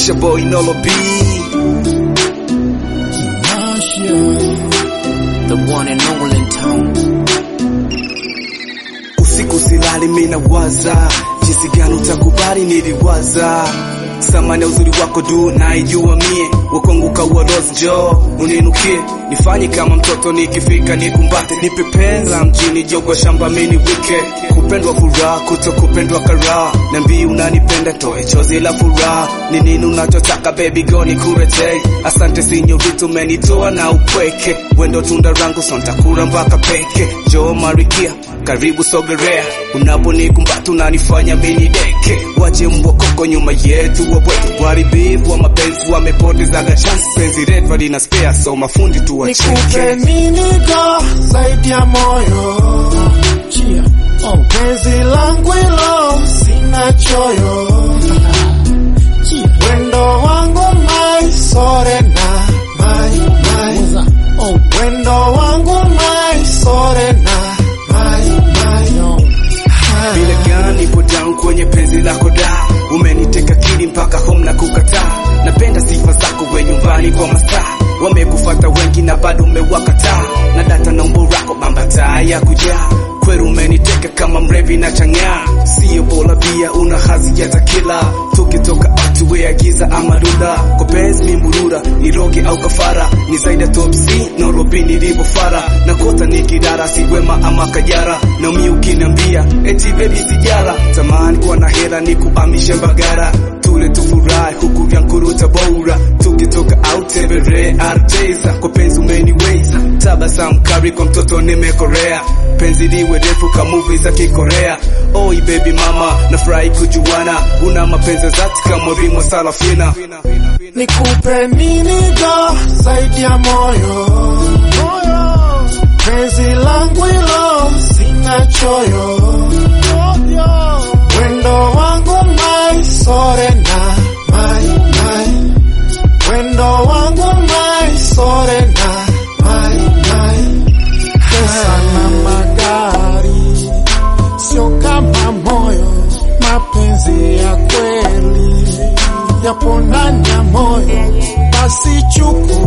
It's your boy Nolo B. The one and only in town. Usiku silali mina waza jinsi gani utakubali niliwaza samani ya uzuri wako du naijua mie wakonguka uodozi jo uninukie nifanye kama mtoto nikifika nikumbate nipe penza mjini jogwa shamba mini wike kupendwa furaha kuto kupendwa karaha nambii unanipenda toe chozi la furaha ni nini unachotaka baby go nikuretei asante sinyorito umenitoa na upweke wendo tunda rangu sontakura mpaka peke jo marikia karibu sogerea unaponikumbata unanifanya mini deke wache mbokoko nyuma yetu wabweke waribivu wa mapenzi wamepotezaga chance penzi retu lina spare so mafundi Nikupe tuwacheke nini go zaidi ya moyo oh, penzi langu hilo sina choyo wendo wangu mai sore na mai mai oh, wendo wangu mai sore na mai mai vile gani ipo down kwenye penzi lako da umeniteka kili mpaka home na kukataa napenda sifa zako we nyumbani kwa mastaa wamekufata wengi na bado umewakataa na data na umbo lako bambataa ya kujaa kweru umeniteka kama mrevi na chang'aa sio bora pia una hazi ya takila tukitoka atuwe agiza ama lula kwa penzi mimburura niroge au kafara ni zaidi ya top C Nairobi nilivyofara na kota ni kidara si wema ama kajara na umi ukiniambia eti baby sijara tamani kuwa na hela ni kuamishe mbagara tule tufurahi huku vya nkuruta bora tukitoka out tembere arteza kwa penzi umeniweza tabasamu kari kwa mtoto nimekorea penzi liwe refu ka movie za kikorea oi baby mama nafurahi kujuana una mapenzi zati kama rimo salafina Nikupe nini go zaidi ya moyo penzi langu hilo sina choyo wendo wangu mai sore na mai mai wendo wangu mai sore na mai mai pesa na magari sio kama moyo mapenzi ya kweli yapo ndani ya moyo basi chukua